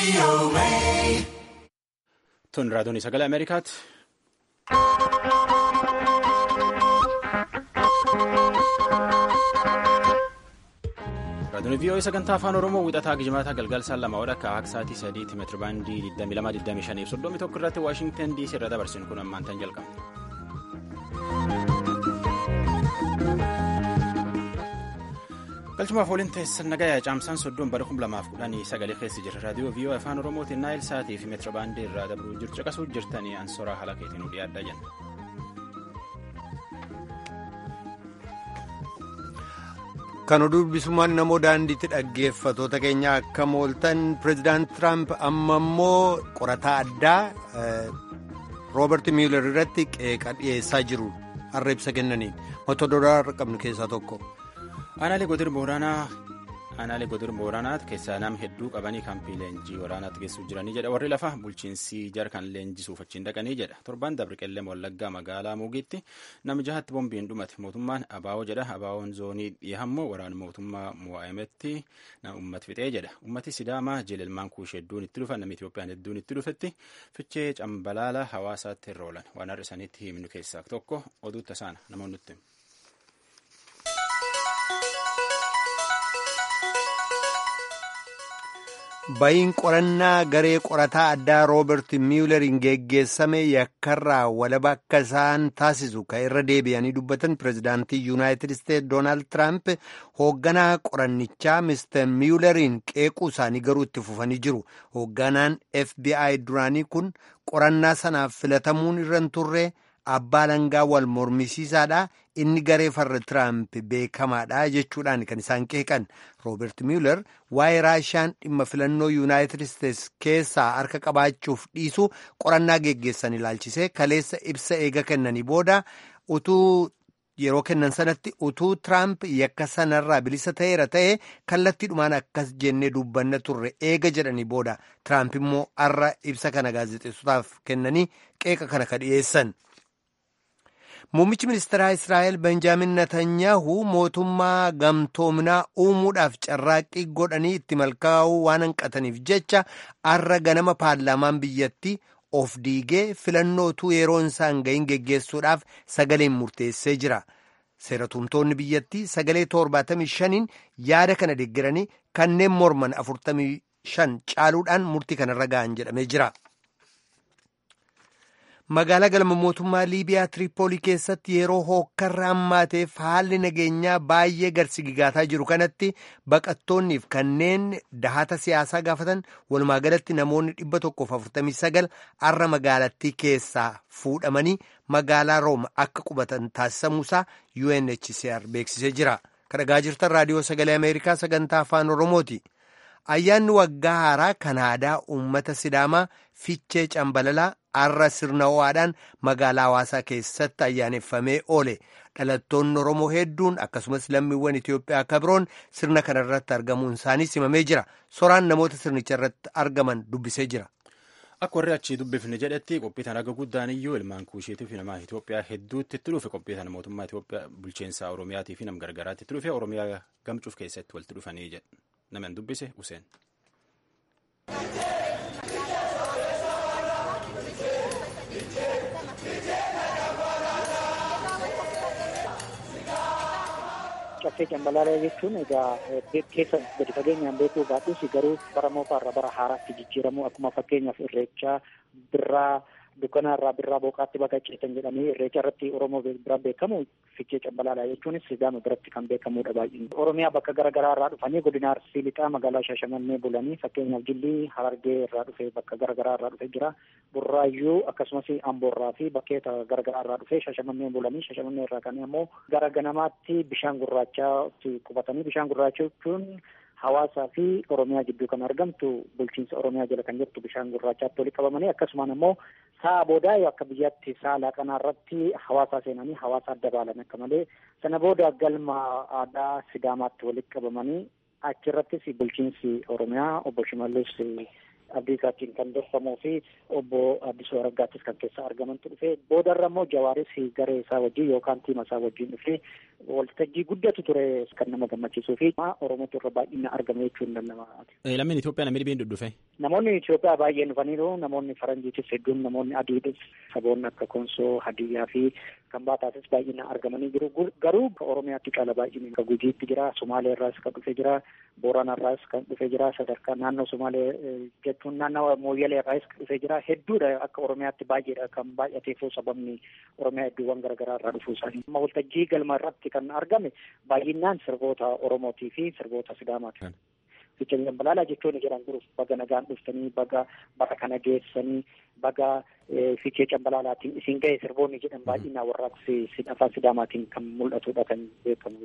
Tun raadiyoon sagalee Ameerikaati. Raadiyoon VOA sagantaa afaan Oromoo wixataa gijimaataa galgala lama wadha akka sa'aatii sadiitti meetira baandii 22,25 fi 31 irratti Waashingtan DC irra dabarsinu kun ammaan tan jalqabna. galchumaaf waliin teessan nagayaa caamsaan soddoon bara 2010 sagalee keessa jira raadiyoo VOA afaan oromootiin naayil sa'aatii fi meetira baandii irraa dabruu jiru caqasuu jirtanii ansoraa haala keetiin dhiyaadhaa jenna. kan oduu dubbisumaan namoo daandiitti dhaggeeffatoota keenya akka mooltan pireezidaant tiraamp amma immoo qorataa addaa roobert miilar irratti qeeqa dhiyeessaa jiru har'a ibsa kennaniin mata duree har'a qabnu keessaa tokko. aanaalee godina booranaa aanaalee godina booranaa keessaa nama hedduu qabanii kaampii leenjii waraanaatti geessuuf jiranii jedha warri lafa bulchiinsi jara kan leenjisuuf achiin dhaqanii jedha torban dabre qellem wallaggaa magaalaa muugiitti nama jahatti boombiin dhumate mootummaan abaawoo jedha abaawoon zoonii dhiyahammoo waraana mootummaa mo'aayimetti nama ummati fixee jedha ummati sidaamaa jeelelmaan kuush hedduun itti dhufan namni itoophiyaan hedduun itti dhufetti fichee cambalaala hawaasaatti irra oolan waan har'a isaaniitti himnu keessaa tokko oduu tasaana namoonni nutti. ba'iin qorannaa garee qorataa addaa roobert miileriin geggeessame yakkarraa walaba akka isaan taasisu kan irra deebi'anii dubbatan pireezidaantii yuunaayitid isteetsi doonaald tiraamp hoogganaa qorannichaa mister miileriin qeequu isaanii garuu itti fufanii jiru hoogganaan fbi duraanii kun qorannaa sanaaf filatamuun irra hin turre abbaa langaa wal mormisiisaadha inni garee farra tiraamp beekamaadha jechuudhaan kan isaan qeeqan roobert miiler waa'ee raashaan dhimma filannoo yuunaayitid isteetsi keessaa harka qabaachuuf dhiisu qorannaa geggeessan ilaalchisee kaleessa ibsa eega kennanii booda utuu yeroo kennan sanatti utuu tiraamp yakka sanarraa bilisa ta'eera ta'e kallattiidhumaan akkas jennee dubbanna turre eega jedhanii booda tiraamp immoo har'a ibsa kana gaazexeessotaaf kennanii qeeqa kana ka dhiyeessan. Muummichi ministeeraa Israa'el Benjaamin Netanyahu mootummaa gamtoominaa uumuudhaaf carraaqqii godhanii itti milkaa'uu waan hanqataniif jecha har'a ganama paarlaamaan biyyattii of diigee filannootu yeroon isaan gahin geggeessuudhaaf sagaleen murteessee jira. Seeratumtoonni biyyattii sagalee 75n yaada kana deeggaranii kanneen morman 45 caaluudhaan murtii kanarra ga'an jedhamee jira. magaalaa galma mootummaa liibiyaa tiriipoolii keessatti yeroo hookkarra hammaateef haalli nageenyaa baay'ee garsigigaataa jiru kanatti baqattoonniif kanneen dahata siyaasaa gaafatan walumaa galatti namoonni 149 har'a magaalattii keessaa fuudhamanii magaalaa rooma akka qubatan taasisamuusaa UNHCR beeksisee jira kadhagaa jirtan raadiyoo sagalee ameerikaa sagantaa afaan oromooti. ayyaanni waggaa haaraa kanaadaa uummata sidaamaa fichee cambalalaa har'a sirna ho'aadhaan magaalaa hawaasaa keessatti ayyaaneffamee oole dhalattoonni oromoo hedduun akkasumas lammiiwwan itiyoophiyaa akka biroon sirna kana irratti argamuun isaanii simamee jira soraan namoota sirnicha irratti argaman dubbisee jira. akka warri achii dubbifne jedhetti qophii tan akka guddaan iyyuu ilmaan kuusheetii fi nama Itoophiyaa hedduutti itti dhufe qophii tan mootummaa Itoophiyaa bulchiinsa Oromiyaatii fi nam gargaraatti itti dhufe Oromiyaa gamcuuf keessatti walitti dhufanii jedha. Naman dubbise Useen. Caffee cambalaalaa jechuun egaa keessa gadi fageenyaan beekuu baatus garuu bara moofaarraa bara haaraatti jijjiiramu akkuma fakkeenyaaf irreechaa birraa dukkanaa irraa birraa booqaatti baqacheetan jedhamee irreecha irratti Oromoo bira beekamu fichee cambalaalaa jechuunis Sidaama biratti kan beekamudha baay'een. Oromiyaa bakka garaagaraa irraa dhufanii godina Arsii lixaa magaalaa Shaashamannee bulanii fakkeenyaaf Jillii Harargee irraa dhufee bakka garaagaraa irraa dhufee jira. Burraayyuu akkasumas Amboorraa fi bakkeeta garaagaraa irraa dhufee Shaashamannee bulanii Shaashamannee irraa kan immoo gara ganamaatti bishaan gurraachaatti qubatanii bishaan gurraacha jechuun hawaasaa fi oromiyaa gidduu kan argamtu bulchiinsa oromiyaa jala kan jirtu bishaan gurraachaatti walitti qabamanii akkasumaan immoo sa'a boodaa yoo akka biyyaatti sa'a laaqanaa irratti hawaasaa seenanii hawaasa adda baalan akka malee sana booda galma aadaa sidaamaatti walitti qabamanii achirrattis bulchiinsi oromiyaa obbo Shimallis Abdiisaatiin kan dorfamuu fi obbo Addisuu Araggaattis kan keessa argamantu dhufe boodarra immoo Jawaaris garee isaa wajjin yookaan tiima isaa wajjin dhufe waltajjii guddatu ture kan nama gammachiisuu fi Oromootu irra baay'ina argame jechuun hin danda'ama. Lammiin Itoophiyaa namni dhibeen dhudhufe. Namoonni Itoophiyaa baay'een dhufaniiru namoonni faranjiitis hedduun namoonni adiidis saboonni akka Konsoo, Hadiyyaa fi kan baataatis baay'ina argamanii jiru. Garuu Oromiyaatti caala baay'inni akka Gujiitti jira, Somaalee irraas kan dhufe jira, Booranaa irraas kan dhufe jira, sadarkaa naannoo Somaalee jechuun naannoo Mooyyalee irraas kan dhufe jira. Hedduudha akka Oromiyaatti baay'eedha kan baay'ateefuu sababni Oromiyaa iddoowwan garaagaraa irraa dhufuu isaanii. Amma waltajjii galma irratti kan argame baay'inaan sirboota Oromootii fi sirboota Sidaamaati. Fiicha Jambalaalaa jechuun jedhan jiru baga nagaan dhuftanii baga bara kana geessanii baga fiichee cambalaalaatiin isin ga'e sirboonni jedhan baay'inaan warraaqsi afaan sidaamaatiin kan mul'atudha kan beekamu.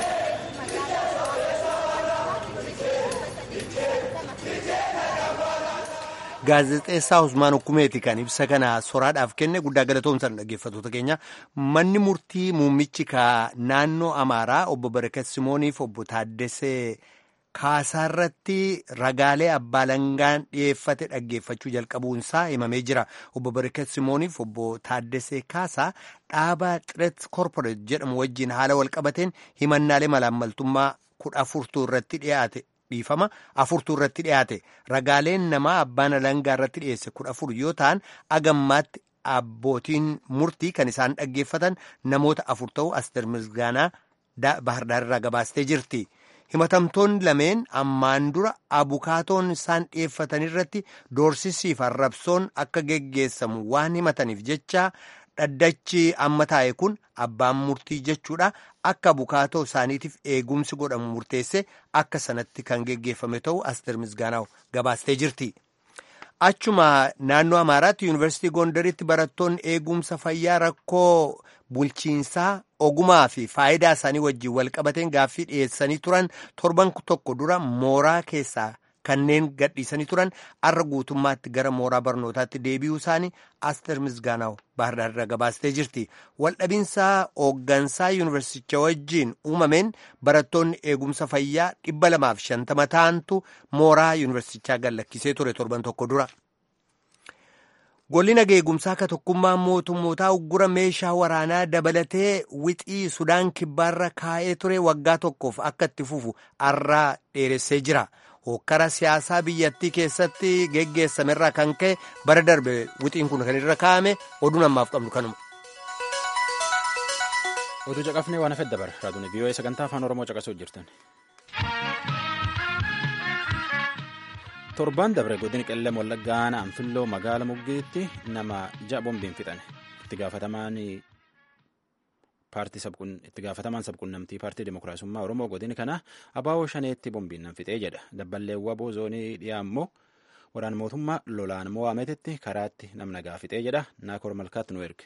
Gaazexeessaa Usmaan Hukumeeti kan ibsa kana soraadhaaf kenne guddaa galatoomsan dhaggeeffattoota keenya manni murtii muummichi naannoo Amaaraa obbo Barakat Simooniif obbo Taaddesee Kaasaarratti ragaalee abbaa langaan dhiyeeffate dhaggeeffachuu jalqabuunsaa himamee jira. Obbo Barakat Simooniif obbo Taaddesee Kaasaa dhaabaa Xiret Korporeet jedhamu wajjin haala walqabateen himannaalee malaammaltummaa kudha afurtuu irratti dhiyaate. dhiifama afurtuu irratti dhiyaate ragaaleen namaa abbaan alangaa irratti dhiyeesse kudha afur yoo ta'an agammaatti abbootiin murtii kan isaan dhaggeeffatan namoota afur ta'u aster misgaanaa bahardaar irraa gabaastee jirti. himatamtoonni lameen ammaan dura abukaatoon isaan dhiyeeffatan irratti doorsisiif arrabsoon akka geggeessamu waan himataniif jecha dhaddachi amma taa'e kun abbaan murtii jechuudha akka abukaatoo isaaniitiif eegumsi godhamu murteesse akka sanatti kan geggeeffame ta'u aster misgaanaa gabaastee jirti. Achuma naannoo Amaaraatti yuunivarsiitii Gondaritti barattoonni eegumsa fayyaa rakkoo bulchiinsaa ogumaa fi faayidaa isaanii wajjin walqabateen gaaffii dhiyeessanii turan torban tokko dura mooraa keessaa kanneen gadhiisanii turan arra guutummaatti gara mooraa barnootaatti deebi'uu isaanii aster misgaanaa bahardaarra gabaastee jirti. Waldhabinsaa hooggansaa yuunivarsiiticha wajjin uumameen barattoonni eegumsa fayyaa dhibba lamaaf shantama ta'antu mooraa yuunivarsiitichaa gallakkisee ture torban tokko dura. Golli nagaa eegumsaa akka tokkummaa mootummootaa uggura meeshaa waraanaa dabalatee wixii Sudaan kibbaarra kaa'ee ture waggaa tokkoof akka itti fufu arraa dheeressee jira. hokkara siyaasaa biyyattii keessatti geggeessamerraa kan ka'e bara darbe wixiin kun kan irra kaa'ame oduu ammaaf qabnu kanuma. oduu caqafnee waan hafe dabar raadiyoo vii'oo'ee sagantaa afaan oromoo caqasuu jirtan. torbaan dabre godina qellem wallaggaa anfilloo magaala muggiitti nama ja'a boombiin fixan itti gaafatamaan paartii itti gaafatamaan sabquunnamtii paartii dimokiraasummaa oromoo godini kana abaawoo shaneetti boombiin nan fixee jedha dabballeewwa boozoonii dhiyaa immoo waraan mootummaa lolaan mo'ameetitti karaatti namna gaafixee jedha naakoor malkaatti nu erge.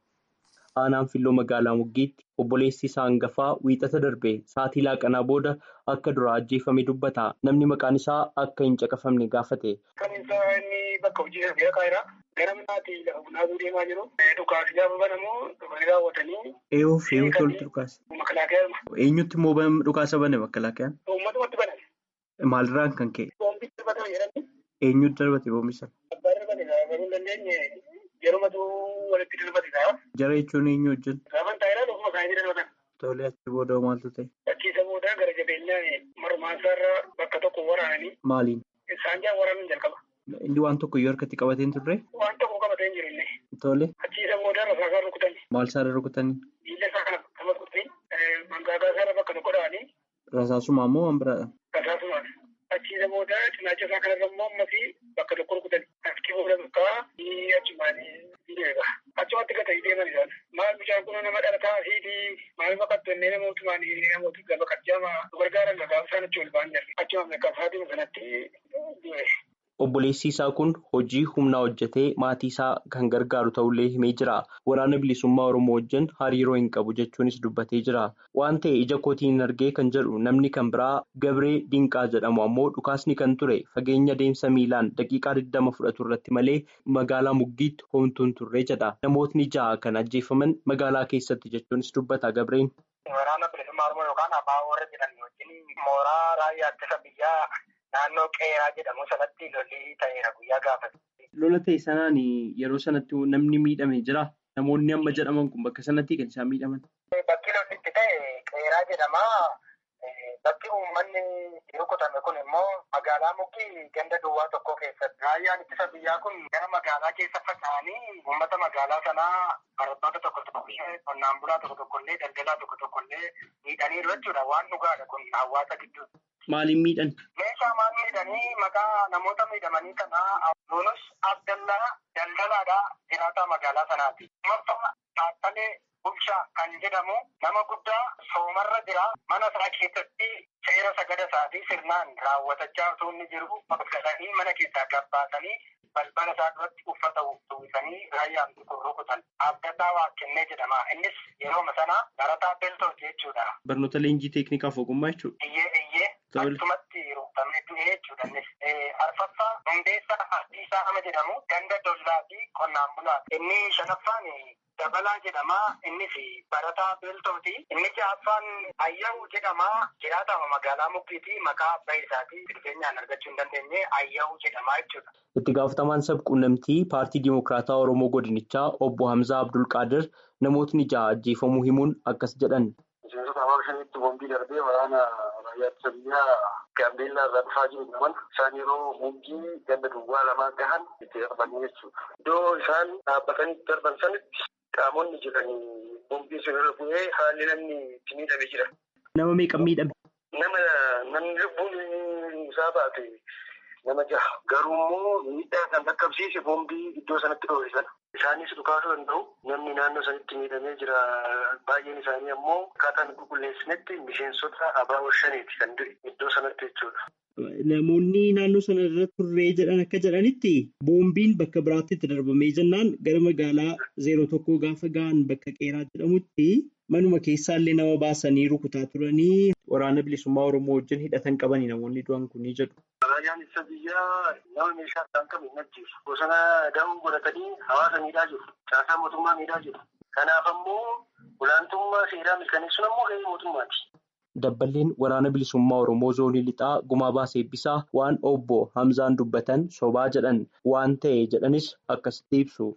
aanaan filloo magaalaa muggiitti obboleessi isaa hangafaa wiixata darbe sa'aatii laaqanaa booda akka duraa ajjeefame dubbata namni maqaan isaa akka hin caqafamne gaafate. kan inni bakka hojii irra kaa'eera. gara manaatii lafa bunaa deemaa jiru. Dhukaas gaafa banamu dhufanii raawwatanii. Eeyuuf eeyuutu walitti dhukaase. Makalaaqaa. Eenyutti immoo dhukaasa bane makalaaqaan? Uummatumatti banan. Maalirraan kan ka'e? Boombitti darbatama jedhani. Eenyutti darbate boombi sana? Abbaa darbate garuu hin dandeenye yerumatu walitti darbate ta'a. Jara jechuun eenyu wajjin? Gaafan taa'eera ofuma isaanii darbatan. Tole achi booda maaltu ta'e? Achiisa booda gara jabeenyaan marmaansaarra bakka tokko waraananii. Maaliin? Isaan jaa waraanuun jalqaba. Inni waan tokko iyyuu harkatti qabateen turre? Waan tokko qabatee hin jiru inni. Tole. Achiisa booda rasaasaa rukutanii. Maal isaarra rukutanii? Miila isaa kana nama rukutanii mangaagaa isaarra bakka tokko dha'anii. Rasaasumaa moo waan biraadha? Rasaasumaan. Achiisa booda cinaacha isaa kanarra immoo ammasii bakka tokko rukutanii. Achi booda bakka achumaan deega. Achumatti gatanii deeman isaan. Maal bishaan kun nama dhalataa fi maal baqattu innee namootumaan namoota gaba qajjaama gargaaran gaafa isaan achi ol ba'an jirre. Achuma akka isaatiin sanatti du'e. Obboleessi isaa kun hojii humnaa hojjetee maatii isaa kan gargaaru ta'ullee himee jira. Waraana bilisummaa Oromoo wajjin hariiroo hin qabu jechuunis dubbatee jira. Waan ta'e ija kootiin argee kan jedhu namni kan biraa Gabree Dinqaa jedhamu ammoo dhukaasni kan ture fageenya deemsa miilaan daqiiqaa 20 fudhatu irratti malee magaalaa muggiitti homtuun turre jedha. Namootni ja'a kan ajjeefaman magaalaa keessatti jechuunis dubbata Gabreen. Waraana bilisummaa Oromoo yookaan abbaa warra jedhan wajjin mooraa raayyaa ittisa biyyaa. Naannoo qeeraa jedhamu sanatti lolli ta'eera guyyaa gaafate. Lola ta'e sanaan yeroo sanatti namni miidhame jira. Namoonni amma jedhaman kun bakka sanatti kan isaan miidhaman. Bakki lolli itti ta'e jedhama. Bakki uummanni rukutame kun immoo magaalaa Mukkii ganda duwwaa tokko keessatti. Raayyaan ittisa biyyaa kun gara magaalaa keessa faca'anii uummata magaalaa sanaa barattoota tokko tokkollee qonnaan bulaa tokko tokkollee daldalaa tokko tokkollee miidhaniiru jechuudha. Waan dhugaadha kun hawaasa gidduu. Maaliin miidhan? Meeshaa maal miidhanii maqaa namoota miidhamanii kanaa Yunus Abdallaa daldalaadhaa jiraataa magaalaa sanaati. Marfama Taakkalee Bulchaa kan jedhamu nama guddaa soomarra jira. Mana isaa keessatti seera sagada isaatii sirnaan raawwatachaa osoo inni jiru galanii mana keessaa gabbaasanii balbala isaa duratti uffata uwwisanii raayyaan rukutan. Abdallaa Waaqennee jedhama. Innis yeroo sana barataa Beltooti jechuudha. Barnoota leenjii teeknikaaf ogummaa jechuudha. Iyyee iyyee. Akkasumatti rukutamee du'ee jechuudha innis. Arfaffaa Hundeessaa Ardiisaa nama jedhamu ganda dollaa fi qonnaan bulaa. Inni shanaffaan Dabalaa jedhama. Innis barataa beeltooti. Inni ja'affaan Ayyahu jedhama. Jiraatama magaalaa Mukkiiti. Maqaa abbaa isaatii dhufeenyaan argachuu hin dandeenye Ayyahu jedhama jechuudha. Itti gaafatamaan sabquunnamtii paartii Dimokiraataa Oromoo Godinichaa obbo Hamzaa Abdulqaadir namootni ja'a ajjeefamuu himuun akkas jedhan. Miseensota hawaasa shaniitti boombii darbee waraana raayyaa ittisa biyyaa gaambeellaa irraa dhufaa jiru qaban isaan yeroo muggii ganda duwwaa lamaa gahan itti darbanii jechuudha. Iddoo isaan dhaabbatanii darban sanitti qaamonni jiranii boombii sun irra bu'ee haalli namni itti miidhame jira. Nama meeqa miidhame? Nama namni lubbuun isaa baate nama jaha. Garuu immoo miidhaa kan dhaqqabsiise boombii iddoo sanatti dhoofne sana. Isaanis dhukaasuu danda'u. Namni naannoo sanitti miidhamee jira. Baay'een isaanii ammoo akkaataa nu qulqulleessinetti miseensota abaaboo shaniiti kan du'e iddoo sanatti jechuudha. Namoonni naannoo sana irra turree jedhan akka jedhanitti boombiin bakka biraatti itti darbamee jennaan gara magaalaa zeeroo tokkoo gaafa gahan bakka qeeraa jedhamutti manuma keessaallee nama baasanii rukutaa turanii waraana bilisummaa Oromoo wajjin hidhatan qabanii namoonni du'an kunii jedhu. Raayyaan ittisa biyyaa nama meeshaa isaan qabu hin ajjeesu. Bosona da'uu godhatanii hawaasa miidhaa jiru. Caasaa mootummaa miidhaa jiru. Kanaaf ammoo olaantummaa seeraa mirkaneessuun ammoo gahee mootummaati. Dabballeen waraana bilisummaa Oromoo zoonii lixaa gumaa baasee eebbisaa waan obbo Hamzaan dubbatan sobaa jedhan waan ta'e jedhanis akkasitti ibsu.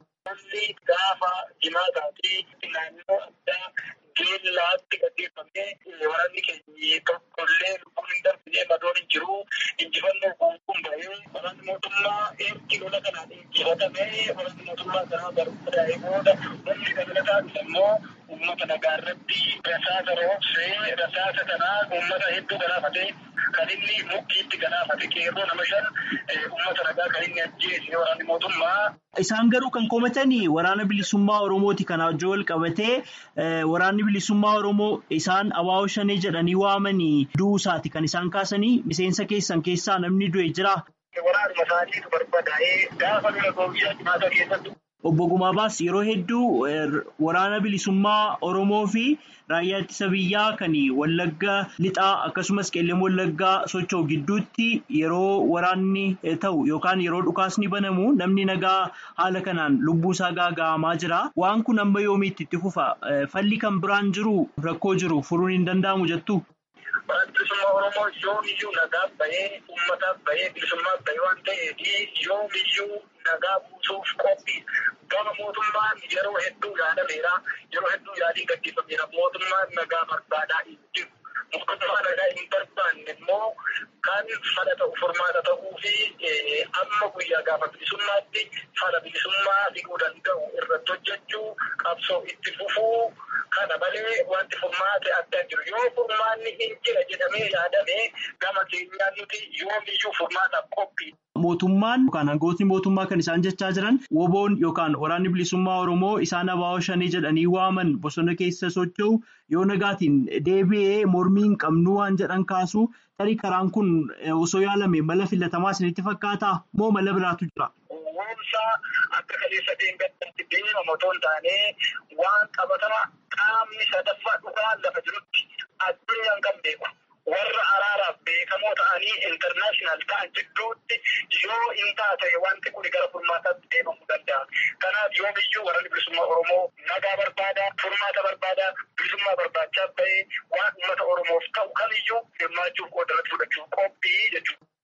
Gaafa jimaataatii naannoo addaa geellaatti gaggeeffamee waraanni keenya tokkollee lubbuun hin darbine madoon hin jiru injifannoo guutuun bahee waraanni mootummaa ergi lola kanaan injifatamee waraanni mootummaa kanaa garuu daa'ee booda humni dabalataa immoo uummata nagaa irratti rasaasa roobsee rasaasa kanaa uummata hedduu galaafatee kan inni mukkiitti galaafate qeerroo nama shan uummata nagaa kan inni ajjeese waraanni mootummaa. Isaan garuu kan komatanii waraana bilisummaa Oromooti kana wajjin wal qabatee waraanni bilisummaa Oromoo isaan abaaboo shanee jedhanii waamanii du'uusaati kan isaan kaasanii miseensa keessan keessaa namni du'e jira. Waraanuma isaaniitu barbadaa'ee gaafa lola guyyaa jimaataa keessatti. Obbo Gumaabaas yeroo hedduu waraana bilisummaa Oromoo fi raayyaa ittisa biyyaa kan Wallagga lixaa akkasumas qeelleen Wallaggaa socho'u gidduutti yeroo waraanni ta'u yookaan yeroo dhukaasni banamu namni nagaa haala kanaan lubbuu isaa gaaga'amaa jira. Waan kun amma yoomiitti itti fufa? Falli kan biraan jiru rakkoo jiru furuun hin danda'amu jettu? Waraanni bilisummaa Oromoo yoomiyyuu nagaaf bahee uummataaf bahee bilisummaaf bahee waan ta'eef yoomiyyuu nagaa buusuuf qophii gama mootummaan yeroo hedduu yaadameera yeroo hedduu yaadii gaggeeffameera mootummaan nagaa barbaadaa hin jiru. Mootummaa nagaa hin barbaanne immoo kan fala ta'u furmaata ta'uu fi amma guyyaa gaafa bilisummaatti fala bilisummaa fiduu danda'u irratti hojjechuu qabsoo itti fufuu kana malee wanti furmaate adda jiru yoo furmaanni hin jira jedhamee yaadame gama keenyaan nuti yoomiyyuu furmaataaf qophii. Mootummaan yookaan hangootni mootummaa kan isaan jechaa jiran woboon yookaan waraanni bilisummaa Oromoo isaan abaaboo shanii jedhanii waaman bosona keessa socho'u yoo nagaatiin deebi'ee mormii hin qabnu waan jedhan kaasu tarii karaan kun osoo yaalame mala filatamaa isinitti fakkaataa moo mala biraatu jira? Woomsaa akka kaleessa deemgaatti deemama otoo hin taane waan qabatama qaamni sadaffaa dhugaa lafa jirutti addunyaan kan beeku. warra araaraaf beekamoo ta'anii intarnaashinaal ta'an jidduutti yoo hin taate wanti kun gara furmaataatti deemamuu danda'a. Kanaaf yoo biyyuu waraanni bilisummaa Oromoo nagaa barbaada, furmaata barbaada, bilisummaa barbaachaa bahee waan uummata Oromoof ta'u kamiyyuu hirmaachuuf qoodarratti fudhachuuf qophii jechuudha.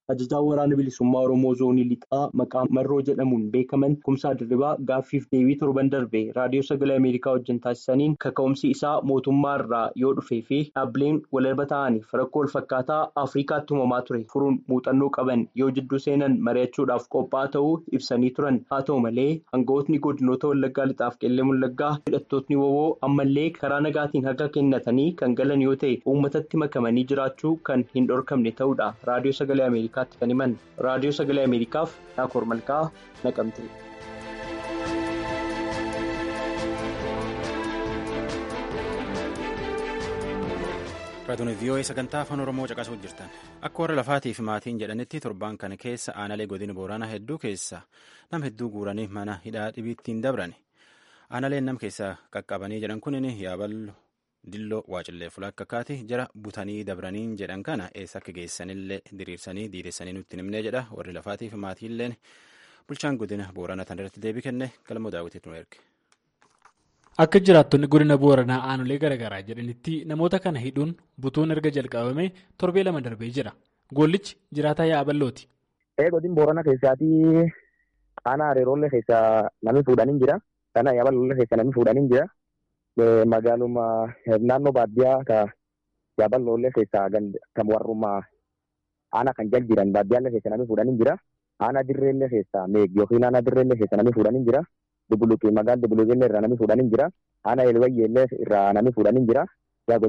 ajajaa waraana bilisummaa Oromoo zoonii lixaa maqaa marroo jedhamuun beekaman kumsaa dirribaa gaaffiif deebii torban darbe raadiyoo sagalee Ameerikaa wajjin taasisaniin kaka'umsi isaa mootummaa irraa yoo dhufee fi dhaabbileen walirra ta'aniif rakkoo walfakkaataa Afrikaatti uumamaa ture furuun muuxannoo qaban yoo jidduu seenan mari'achuudhaaf qophaa'aa ta'uu ibsanii turan haa ta'u malee hangawootni godinoota wallaggaa lixaaf qellee wallaggaa hidhattootni wowoo ammallee karaa nagaatiin harka kennatanii kan galan yoo ta'e uummatatti makamanii jiraachuu kan hin dhorkamne ta'uudha raadiyoo sagalee Ameerikaa. kan himan raadiyoo sagalee ameerikaaf naakoor malkaa naqamte. raadiyoon vii'oo'ee sagantaa afaan oromoo caqasuuf jirtan akka warra lafaatii fi maatiin jedhanitti torbaan kana keessa aanalee godina booranaa hedduu keessa nam hedduu guuranii mana hidhaa dhibiittiin dabran aanaleen nam keessa qaqqabanii jedhan kunin yaaballo. dilloo waacillee fulakkaatti jara butanii dabraniin jedhan kana eessa akka geessanillee diriirsanii diidessanii nutti himnee jedha warri lafaatiif maatiilleen bulchaan godina booranaa tan irratti deebii kenne galmoo daawwitiitu nu erge. Akka jiraattonni godina booranaa aanolee garaagaraa jedhanitti namoota kana hidhuun butuun erga jalqabame torbee lama darbee jira. Goollichi jiraataa yaaballooti. Godina booranaa keessaatii aanaa hariiroollee keessaa namni fuudhanii jira. Kana yaaballoollee keessaa namni fuudhanii jira. Magaaluma naannoo baadiyyaa ka yaaballoollee keessaa kan warrummaa aanaa kan jal jiran baadiyyaallee keessa namni fuudhanii jira. Aanaa dirreellee keessaa meeg yookiin aanaa dirreellee keessa namni fuudhanii jira. Dubuluqii magaala dubuluqeellee irraa namni fuudhanii jira. Aanaa elwayyeellee irraa namni fuudhanii jira. Yaa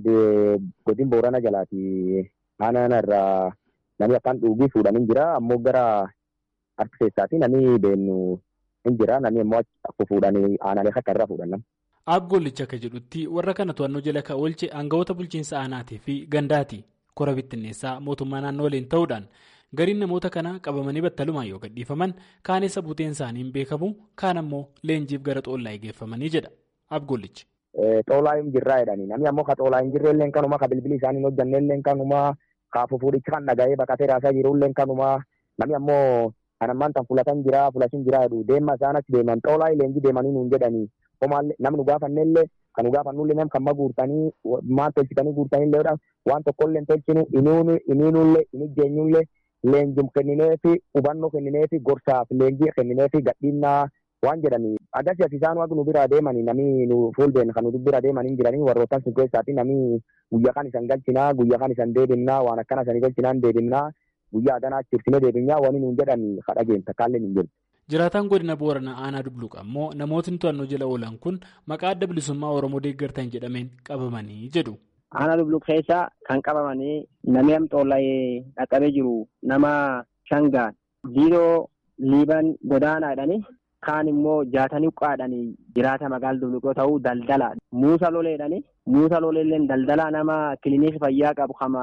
godin boorana jalaati aanaa irraa namni afaan dhuugii fuudhanii jira. Ammoo gara harka keessaati namni deemnu hin jira. Namni ammoo akka fuudhanii aanaalee akka irraa fuudhan. Abgoollicha akka jedhutti warra kana to'annoo jala kan oolche aangawoota bulchiinsa aanaatii fi gandaati. Kora bittinneessaa mootummaa naannoo waliin ta'uudhaan gariin namoota kana qabamanii battalumaan yoo gadhiifaman kaan eessa buuteen isaanii hin beekamu kaan ammoo leenjiif gara xoolaa geeffamanii jedha. Abgoollichi. Xoolaa hin jirraa jedhanii namni ammoo ka xoolaa hin jirre illee kanuma ka bilbilii isaanii hin hojjanne illee kanuma ka fufuudhicha kan dhaga'ee baqatee raasaa jiru illee kanuma namni ammoo kan ammaan tan fulatan jira fulatin jira jedhu deemma isaan achi deeman xoolaa leenjii deemanii nuun jedhanii. Homaallee namni gaafanne illee kan nu gaafannullee nam kan ma guurtanii maal tolchitanii guurtanii illee waan tokkollee tolchinu iniinullee inni ijjeenyullee leenjum kennineefi hubannoo kennineefi gorsaaf leenjii kennineefi gadhiinnaa waan jedhanii agarsi as isaan waan nu bira deemanii namni nu fuuldeen kan nu bira deemanii jiranii warroottan sun keessaati namni guyyaa kan isan galchinaa guyyaa kan isan deebinnaa waan akkana isanii galchinaan deebinnaa guyyaa adanaa cirsinee deebinnaa waan nuun jedhanii kadhageen takkaallee hin jiru. Jiraataan godina Booranaa Aanaa Dubluqa ammoo namootni to'annoo jala oolan kun maqaa adda bilisummaa Oromoo deeggartan jedhameen qabamanii jedhu. Aanaa Dubluq keessa kan qabamanii namni amxoolla'ee dhaqqabee jiru nama shangaan diiroo liiban godaanaadhani kaan immoo jaatanii uqqaadhani jiraata magaala Dubluqoo ta'uu daldala muusa loleedhani muusa loleelleen daldala nama kiliinikii fayyaa qabu kama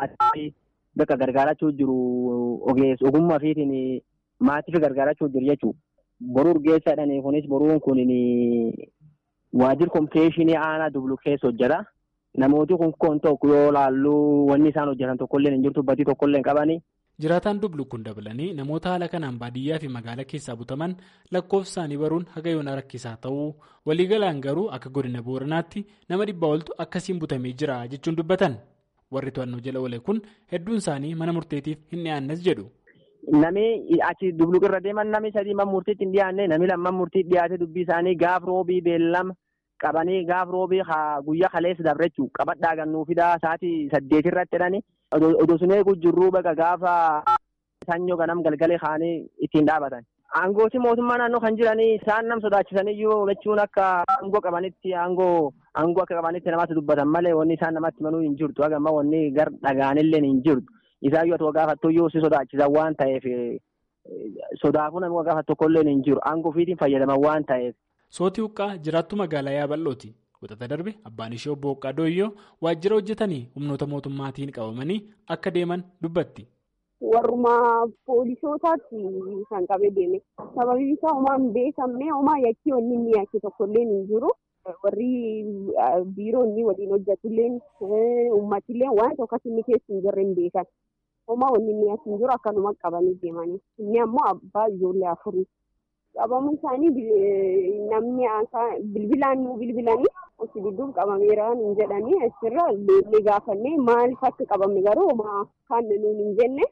bakka gargaarachuu jiru ogeessa ogummaa fiitiin. Maatii fi gargaarachuu jiru jechuudha. Boruu urgeessaadhaan kunis boruun kun waajjira kominikeeshinii aanaa dublu keessa hojjeta. Namooti kun kun tokko yoo laallu wanni isaan hojjetan tokkollee hin jirtu batii tokkollee hin qabani. Jiraataan dublu kun dabalanii namoota haala kanaan baadiyyaa fi magaalaa keessaa butaman lakkoofsa isaanii baruun haga yoona rakkisaa ta'uu waliigalaan garuu akka godina booranaatti nama dhibbaa oltu akkasiin butamee jira jechuun dubbatan. Warri to'annoo jala oole kun hedduun isaanii mana murteetiif hin dhiyaannes jedhu. Nami achi dubluqirra deeman nami sadii man murtiitti hin dhiyaanne nami lamman murtiitti dhiyaate dubbii isaanii gaaf roobii beellama qabanii gaaf roobii guyyaa kaleessa dabrechuu qabadhaa gannuu fidaa sa'aatii saddeetirratti jedhani odoo sun eeguu jirruu baga gaafa sanyoo ganam galgalee kaanii ittiin dhaabatan. Aangooti mootummaa naannoo kan jiranii isaan nam sodaachisaniyyuu jechuun akka aangoo qabanitti aangoo aangoo akka qabanitti namatti dubbatan malee wanni isaan namatti manuu hin jirtu hagamma wanni gar dhagaanillee hin jirtu. Isaan yoo gaafattuyyuu si sodaachisan waan ta'eef sodaafuu namni gaafatu tokkollee hin jiru aangoo ofiitiin fayyadaman waan ta'eef. Sootii Huqqaa jiraattu magaalaa Yaaballooti. Wixata darbe abbaan ishee obbo Huqqaa Dooyyoo waajjira hojjetanii humnoota mootummaatiin qabamanii akka deeman dubbatti. Warrumaa poolisootaatti kan qabee deeme. Sababiin isaa homaa hin beekamne homaa yakkii wanni inni yakke tokkollee hin jiru. Warri biiroonni waliin hojjetullee uummatillee waan tokkos inni keessa hin jirre hin beekan. Homaa wanni inni as hin jiru akkanuma qabanii deemanii. Inni ammoo abbaa ijoollee afurii. Qabamuun isaanii namni bilbilaan nu bilbilanii osoo dudduuba qabameera hin jedhanii asirra leellee gaafannee maaliif akka qabame garuu homaa kan nuun hin jenne.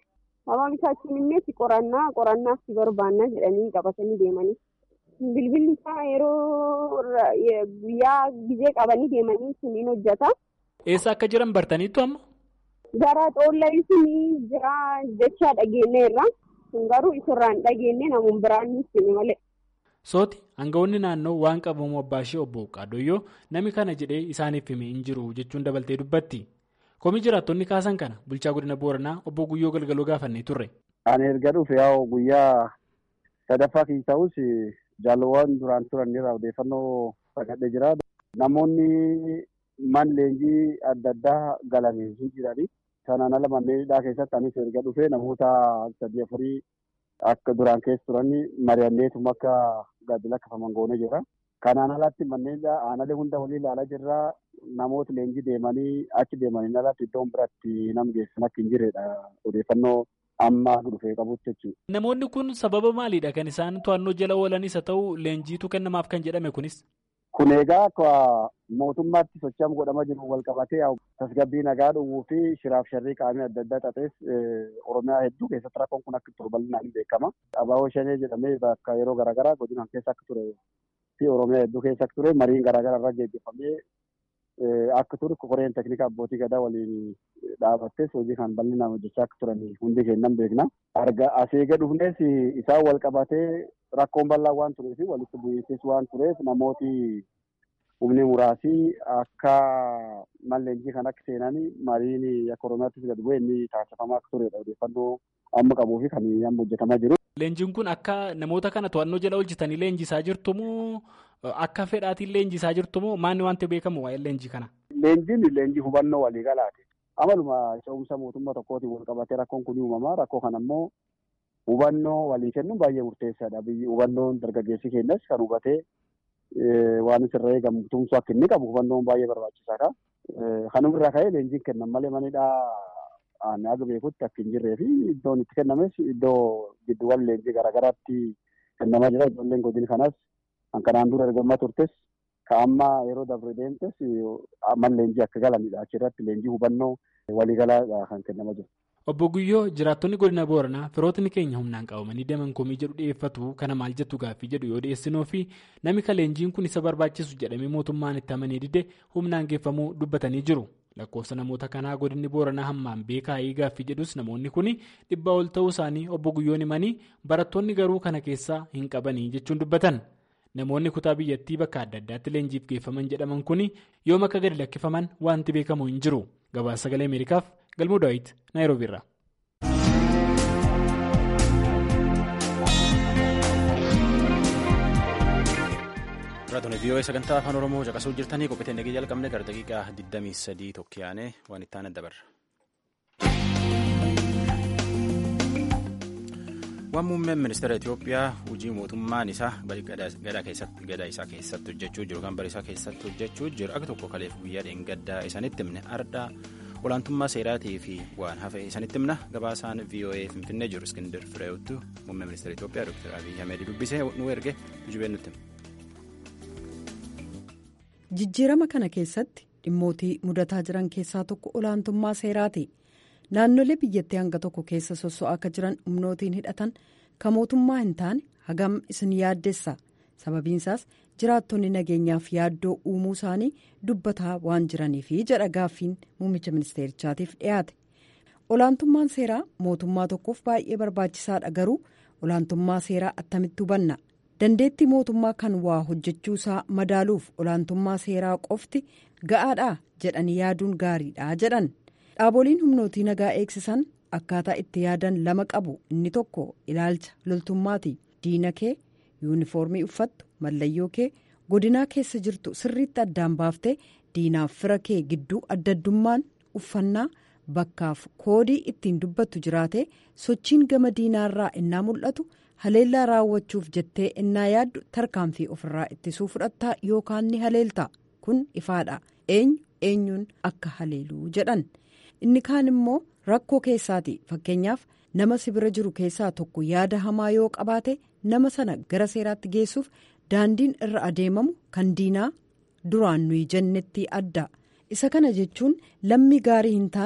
Sababni isaa achiin immees qorannaa qorannaaf si barbaannaa jedhanii qabatanii deemanii. Bilbilli isaa yeroo guyyaa gizee qabanii deemanii suniin hojjeta. Eessa akka jiran bartaniittu amma? Gara xoollaa sunii jira jechaa dhageenyeerra. Kun garuu isarraan dhageenye namoonni biraan hin malee. Sooti aangawoonni naannoo waan qabamu abbaa ishee obbo Qaadoyyoo namni kana jedhee isaaniif himee hin jiru jechuun dabaltee dubbatti. Komii jiraattonni kaasan kana bulchaa godina Booranaa obbo Guyyoo Galgaloo gaafannee turre. Ani erga dhufe yaa'u guyyaa sadaffaa keessa ta'us jaalawwan duraan turan irraa odeeffannoo argadhee jira. Namoonni man leenjii adda addaa galanii hin jirani. Sanaan ala manneen hidhaa keessatti anis erga dhufe namoota sadii afurii akka duraan keessa turan mari'anneetuma akka gadi lakkifaman goonee jira. Kanaan alatti manneen aanalee hunda walii ilaalaa jirra. Namoota leenjii deemanii achi deemanii alatti iddoon biratti nam geessan akka hin jirredha. Odeeffannoo amma dhufee qabutti jechuudha. Namoonni kun sababa maaliidha kan isaan to'annoo jala oolanis haa ta'u leenjiitu kennamaaf kan jedhame kunis? Kun egaa akka mootummaatti sochaam godhamaa jiru wal qabatee tasgabbii nagaa dhowwuu fi shiraaf sharrii qaamii adda addaa xaxees Oromiyaa hedduu keessatti rakkoon kun akka ture bal'inaan beekama. Abaaboo shanee jedhamee bakka yeroo garaagaraa godinaan keessa akka ture fi Oromiyaa hedduu keessa akka ture mariin garaagaraa irra geggeeffamee akka ture koreen teknika abbootii gadaa waliin dhaabattes hojii kan bal'inaan hojjechaa akka turan hundi kennan beekna. Arga asii gad dhufnes isaan wal qabatee rakkoon bal'aa waan tureef walitti bu'iinsis waan tureef namooti humni muraasii akka malleenjii kan akka seenan mariin akka oromiyaattis gad bu'e inni taasifamaa akka turedha odeeffannoo amma qabuu fi kan amma hojjetamaa jiru. Leenjiin kun akka namoota kana to'annoo jala hojjetanii leenjisaa jirtumoo akka fedhaatiin leenjisaa jirtumoo maanni wanti beekamu waa'ee leenjii kana? Leenjiin leenjii hubannoo waliigalaati. Amaluma ce'umsa mootummaa tokkootiin wal qabatee rakkoon kun uumama rakkoo kana immoo hubannoo walii kennuun baay'ee murteessaadha. Biyyi hubannoon dargaggeessi keenyas kan hubatee waan isirra eegamu tumsu akka inni qabu hubannoon baay'ee barbaachisaadha. Kanuma irraa ka'ee leenjiin kennan malee manidhaa aannan aga beekutti akka hin jirree fi iddoon itti kennames iddoo gidduuwwan leenjii garaagaraatti kennamaa jira. Ijoolleen godina kanas kan kanaan dura ergamaa turtes ka amma yeroo dabre deemtes man leenjii akka galanidha. Achirratti leenjii hubannoo waliigalaadha kan kennamaa jiru. Obbo Guyyoo jiraattonni godina Booranaa firootni keenya humnaan qabamanii deeman komii jedhu dhiyeeffatu kana maal jettu gaaffii jedhu yoo dhiyeessinoo fi namni ka leenjiin kun isa barbaachisu jedhamee mootummaan itti amanee dide humnaan geeffamuu dubbatanii jiru. Lakkoofsa namoota kanaa godinni Booranaa hammaan beekaayii gaaffii jedhus namoonni kun dhibbaa ol ta'uu isaanii obbo Guyyoon himanii barattoonni garuu kana keessaa hin qabanii jechuun dubbatan. Namoonni kutaa biyyattii bakka adda addaatti leenjiif geeffaman jedhaman kun yoom akka gadi lakkifaman wanti beekamu hin jiru. Gabaasa sagalee Ameerikaaf Galmuu Daawit Naayiroobii irraa. Raadiyoo vii'oo sagantaa afaan Oromoo caqasuu jirtanii qophiitiin dhagee jalqabne gara daqiiqaa 23 tokkiyaanee waan itti aanan dabarra. Waan muummeen ministeera Itoophiyaa hojii mootummaan isaa gadaa isaa keessatti hojjechuu jiru kan bara isaa keessatti hojjechuu jiru akka tokko kaleef guyyaa dheengaddaa isanitti himne ardaa olaantummaa seeraatii fi waan hafe isanitti himna gabaasaan VOA finfinnee jiru iskindir fireewwattu muummee ministeera Itoophiyaa Dr. Abiyyi Ahmed dubbisee nu erge jubeen nutti Jijjiirama kana keessatti dhimmootii mudataa jiran keessaa tokko olaantummaa seeraati. naannolee biyyattii hanga tokko keessa sosso'aa akka jiran humnootiin hidhatan kan mootummaa hin taane hagam isin yaaddessa sababiinsaas jiraattonni nageenyaaf yaaddoo uumuu isaanii dubbataa waan jiraniifi jedha gaaffiin muummicha ministeerichaatiif dhiyaate olaantummaan seeraa mootummaa tokkoof baay'ee barbaachisaadha garuu olaantummaa seeraa attamitti hubanna dandeettii mootummaa kan waa hojjechuusaa madaaluuf olaantummaa seeraa qofti ga'aadha jedhanii yaaduun gaariidha jedhan. dhaaboliin humnootii nagaa eegsisan akkaataa itti yaadan lama qabu inni tokko ilaalcha loltummaati diina kee yuunifoormii uffattu mallayyoo kee godinaa keessa jirtu sirriitti addaan baaftee diinaaf fira kee gidduu addaddummaan uffannaa bakkaaf koodii ittiin dubbattu jiraate sochiin gama diinaarraa innaa mul'atu haleellaa raawwachuuf jettee innaa yaaddu tarkaanfii ofirraa ittisuu fudhattaa yookaan ni haleelta kun ifaadha eenyu eenyuun akka haleeluu jedhan. inni kaan immoo rakkoo keessaati fakkeenyaaf nama sibira jiru keessaa tokko yaada hamaa yoo qabaate nama sana gara seeraatti geessuuf daandiin irra adeemamu kan diinaa duraan nuyi jennetti adda isa kana jechuun lammii gaarii hin taane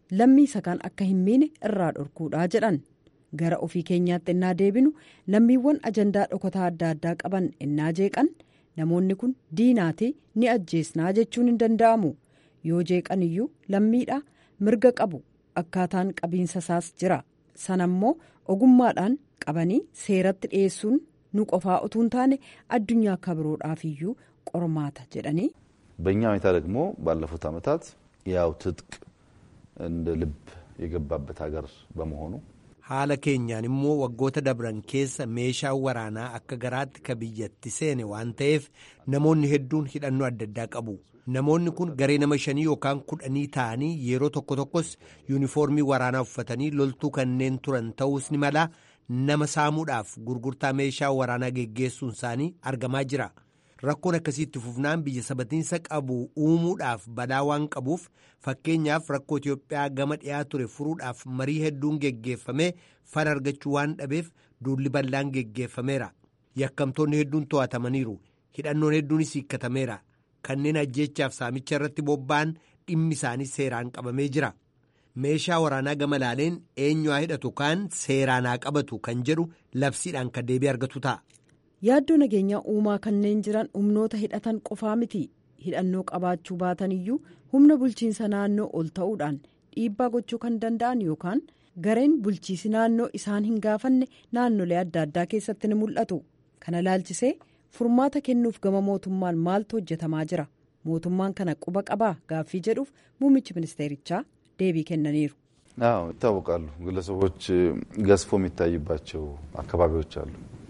lammii isa kaan akka hin miine irraa dhorkuudha jedhan gara ofii keenyaatti innaa deebinu lammiiwwan ajandaa dhokataa adda addaa qaban innaa jeeqan namoonni kun diinaatii ni ajjeesnaa jechuun hin danda'amu yoo jeeqan iyyuu lammiidha mirga qabu akkaataan qabiinsa isaas jira sanammoo ogummaadhaan qabanii seeratti dhiyeessuun nu qofaa utuu hin taane addunyaa akka biroodhaaf iyyuu qormaata jedhanii. በእኛ ሁኔታ ደግሞ ባለፉት ዓመታት ያው ትጥቅ እንደ ልብ የገባበት ሀገር በመሆኑ haala keenyaan immoo waggoota dabran keessa meeshaan waraanaa akka garaatti ka biyyatti seene waan ta'eef namoonni hedduun hidhannoo adda addaa qabu namoonni kun garee nama shanii yookaan kudhanii ta'anii yeroo tokko tokkos yuunifoormii waraanaa uffatanii loltuu kanneen turan ta'uus ni mala nama saamuudhaaf gurgurtaa meeshaa waraanaa geggeessuun isaanii argamaa jira rakkoon akkasiitti fufnaan biyya sabatiinsa qabu uumuudhaaf balaa waan qabuuf fakkeenyaaf rakkoo Itoophiyaa gama dhiyaa ture furuudhaaf marii hedduun geggeeffamee fala argachuu waan dhabeef duulli bal'aan geggeeffameera yakkamtoonni hedduun to'atamaniiru hidhannoon hedduunis hiikkatameera kanneen ajjeechaaf saamicha irratti bobba'an dhimmi isaanii seeraan qabamee jira meeshaa waraanaa gama laaleen eenyu haa hidhatu kaan seeraan haa qabatu kan jedhu labsiidhaan kan deebii argatu ta'a. yaaddoo nageenyaa uumaa kanneen jiran humnoota hidhatan qofaa miti hidhannoo qabaachuu baatan iyyuu humna bulchiinsa naannoo ol ta'uudhaan dhiibbaa gochuu kan danda'an yookaan gareen bulchiisi naannoo isaan hin gaafanne naannolee adda addaa keessatti ni mul'atu kana laalchisee furmaata kennuuf gama mootummaan maaltu hojjetamaa jira mootummaan kana quba qabaa gaaffii jedhuuf muummichi ministeerichaa deebii kennaniiru. አዎ ይታወቃሉ ግለሰቦች ገዝፎ የሚታይባቸው አካባቢዎች አሉ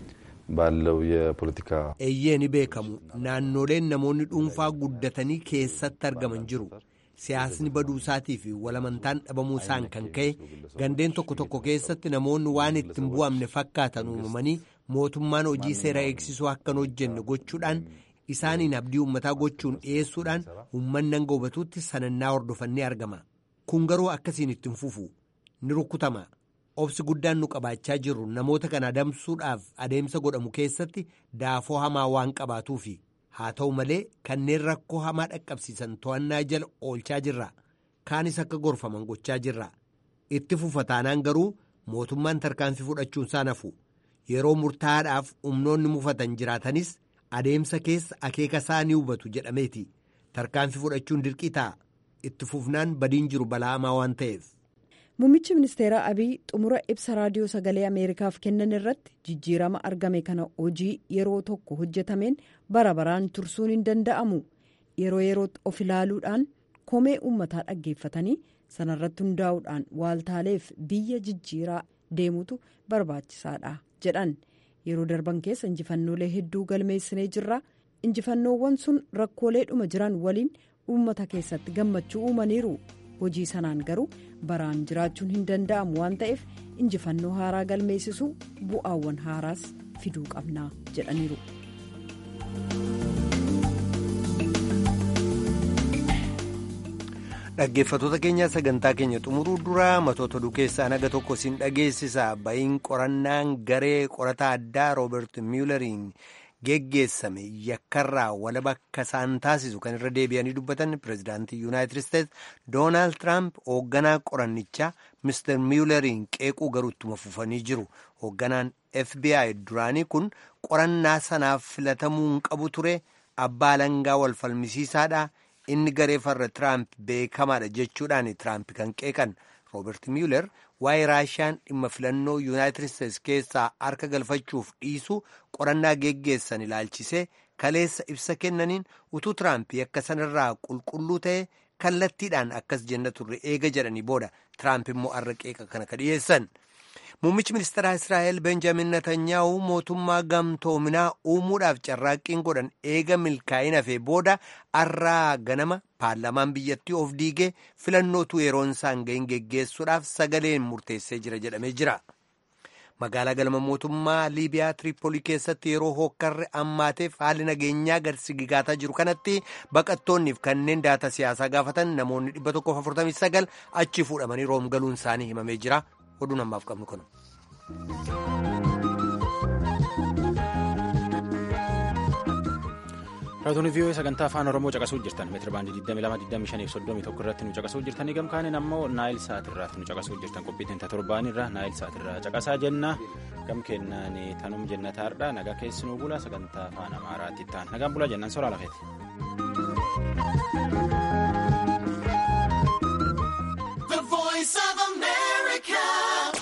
ባለው የፖለቲካ eeyyee ni beekamu naannoleen namoonni dhuunfaa guddatanii keessatti argaman jiru siyaasni baduu isaatii fi walamantaan dhabamuu isaan kan ka'e gandeen tokko tokko keessatti namoonni waan ittiin bu'amne fakkaatan uumamanii mootummaan hojii seera eegsisuu akkan hojjenne gochuudhaan isaaniin abdii uummataa gochuun dhiyeessuudhaan uummanni hanga hubatuutti sanannaa hordofannee argama kun garuu akkasiin ittiin fufu ni rukkutama. obsi guddaan nu qabaachaa jirru namoota kana adamsuudhaaf adeemsa godhamu keessatti daafoo hamaa waan qabaatuufi haa ta'u malee kanneen rakkoo hamaa dhaqqabsiisan to'annaa jala oolchaa jirra kaanis akka gorfaman gochaa jirra itti fufa taanaan garuu mootummaan tarkaanfii fudhachuun isaa nafu yeroo murtaa'aadhaaf humnoonni mufatan jiraatanis adeemsa keessa akeeka isaa ni hubatu jedhameeti tarkaanfii fudhachuun dirqii ta'a itti fufnaan badiin jiru balaa hamaa waan ta'eef. Muummichi ministeeraa Abiy xumura ibsa raadiyoo sagalee Ameerikaaf kennan irratti jijjiirama argame kana hojii yeroo tokko hojjetameen bara baraan tursuun hin danda'amu yeroo yerootti of ilaaluudhaan komee uummataa dhaggeeffatanii sanarratti hundaa'uudhaan waaltaaleef biyya jijjiiraa deemutu barbaachisaadha jedhan yeroo darban keessa injifannoolee hedduu galmeessinee jirra injifannoowwan sun rakkooleedhuma jiran waliin uummata keessatti gammachuu uumaniiru. hojii sanaan garuu baraan jiraachuun hin danda'amu waan ta'eef injifannoo haaraa galmeessisuu bu'aawwan haaraas fiduu qabnaa jedhaniiru. dhaggeeffatoota keenya sagantaa keenya xumuruu dura matoota oduu keessaa naga tokko siin dhageessisa ba'iin qorannaan garee qorataa addaa rooberti miyulariin geggeessame yakkarraa walaba akka isaan taasisu kan irra deebi'anii dubbatan pireezidaantii yuunaayitid isteetsi doonaald tiraamp hoogganaa qorannichaa mister miyulariin qeequu garuu ittuma fufanii jiru hoogganaan fbi duraanii kun qorannaa sanaaf filatamuu hin qabu ture abbaa alangaa wal falmisiisaadha inni garee farra tiraamp beekamaadha jechuudhaan tiraamp kan qeeqan roobert miyuler waa'ee raashiyaan dhimma filannoo yuunaayitid isteetsi keessaa harka galfachuuf dhiisu qorannaa geggeessan ilaalchisee kaleessa ibsa kennaniin utuu tiraamp akka sanarraa qulqulluu ta'e kallattiidhaan akkas jenna turre eega jedhanii booda tiraamp immoo har'a qeeqa kana ka dhiyeessan. Muummichi ministeeraa Israa'el Benjamin Netanyaa'u mootummaa gamtoominaa uumuudhaaf carraaqqiin godhan eega milkaa'ina hafee booda har'aa ganama paarlaamaan biyyattii of diigee filannootu yeroon isaan gahin geggeessuudhaaf sagaleen murteessee jira jedhamee jira. Magaalaa galma mootummaa Liibiyaa Tiriipoolii keessatti yeroo hookkarri ammaateef haalli nageenyaa garsigigaataa jiru kanatti baqattoonniif kanneen daata siyaasaa gaafatan namoonni 149 achi fuudhamanii room galuun isaanii himamee jira. oduu namaaf qabnu kana. Raadiyoo vii'oo sagantaa afaan Oromoo caqasuu jirtan meetira baandii 22,25,31 irratti nu caqasuu jirtanii gamkaaniin ammoo naayil saat irratti nu caqasuu jirtan qophii teenta torbaan irra naayil saat irraa caqasaa jenna gam kennaan tanum jennataarra nagaa keessinuu bula sagantaa afaan amaaraatti ta'an nagaan bulaa jennaan soraa lafeeti.